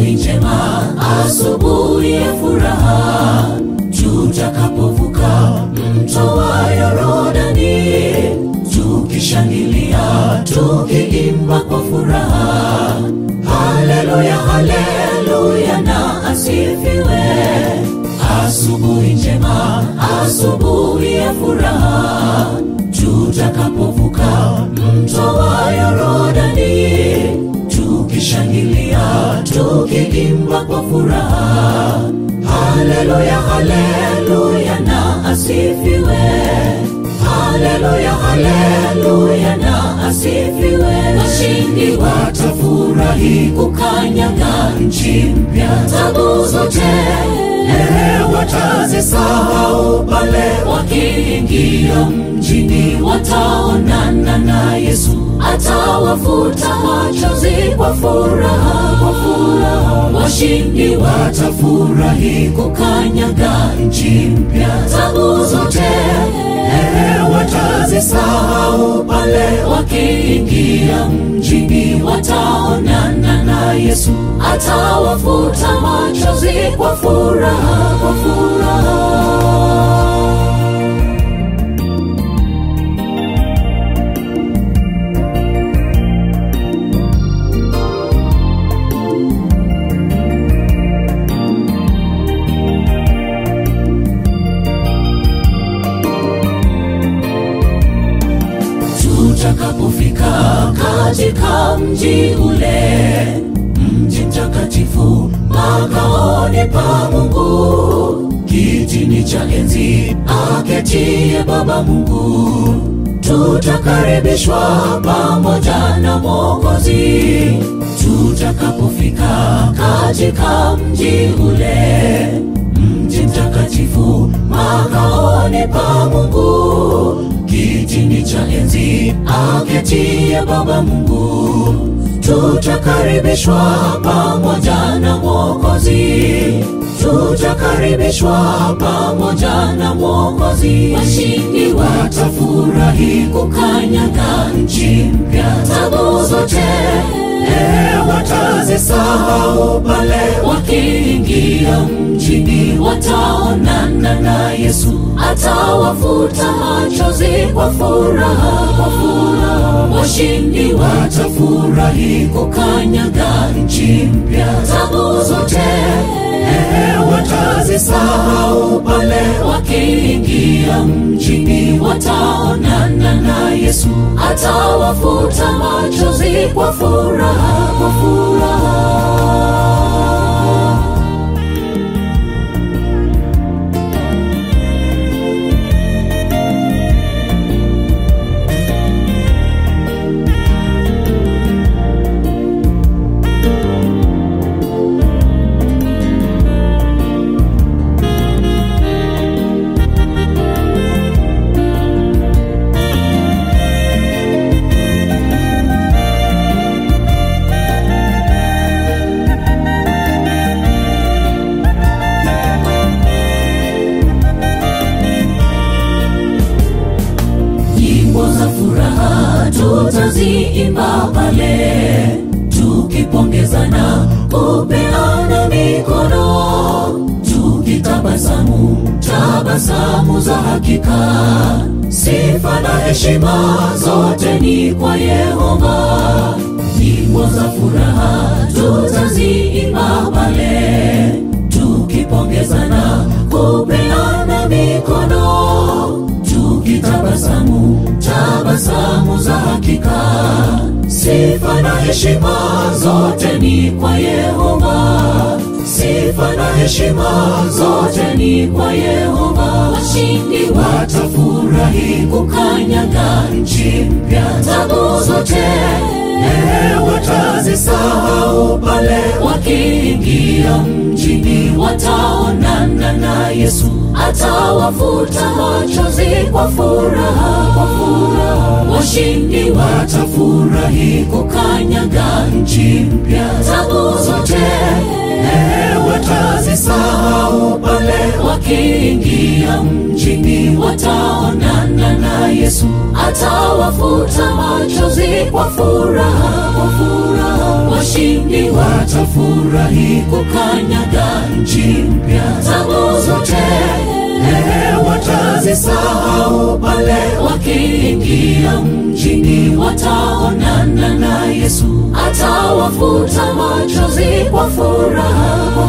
asubuhi njema, asubuhi ya furaha, tutakapovuka mto wa Yorodani, tukishangilia, tukiimba kwa furaha, haleluya, haleluya na asifiwe. Asubuhi njema, asubuhi ya furaha, tutakapovuka mto wa Yorodani, tukishangilia, tukiimba kwa furaha, haleluya, haleluya na asifiwe. Haleluya, haleluya na asifiwe. Washindi watafurahi kukanyaga nchi mpya, tabu zote Ehe, watazisahau pale wakiingia mjini, wataonana na Yesu, atawafuta machozi kwa furaha, kwa furaha. Washindi watafurahi kukanyaga nchi mpya, tabu zote Ehe, watazisahau pale wakiingia mjini, wataonana na Yesu, atawafuta machozi kwa furaha, kwa furaha. tutakapofika katika mji ule, mji mtakatifu, makaoni pa Mungu, kitini cha enzi aketie Baba Mungu, tutakaribishwa pamoja na Mwokozi. Tutakapofika katika mji ule, mji mtakatifu, makaoni pa Mungu, kitini cha enzi aketie Baba Mungu, tutakaribishwa pamoja na Mwokozi, tutakaribishwa pamoja na Mwokozi. Washindi watafurahi kukanyaga nchi mpya, tabu zote Eh, watazisahau pale wakiingia mjini, wataonana na Yesu, atawafuta machozi kwa furaha, kwa furaha. Washindi watafurahi kukanyaga nchi mpya, tabu zote eh, watazisahau pale wakiingia mjini, wataonana na Yesu, atawafuta machozi kwa furaha, kwa furaha. nyimbo za furaha tutaziimba pale, tukipongezana, kupeana mikono, tukitabasamu tabasamu za hakika. Sifa na heshima zote ni kwa Yehova. Nyimbo za furaha tutaziimba pale, tukipongezana, kupeana mikono tukitabasamu tabasamu za hakika. Sifa na heshima zote ni kwa Yehova, sifa na heshima zote ni kwa Yehova. Washindi watafurahi kukanyaga nchi mpya, tabu zote eh, watazisahau pale wakiingia mjini, wataonana na Yesu, atawafuta machozi kwa furaha, kwa furaha. Washindi watafurahi kukanyaga nchi mpya, tabu zote eh, watazisahau pale wakiingia mjini, wataonana na Yesu, atawafuta machozi kwa furaha, kwa furaha. washindi watafurahi kukanyaga nchi mpya. Tabu zote eh, watazisahau pale wakiingia mjini, wataonana na Yesu, atawafuta machozi kwa furaha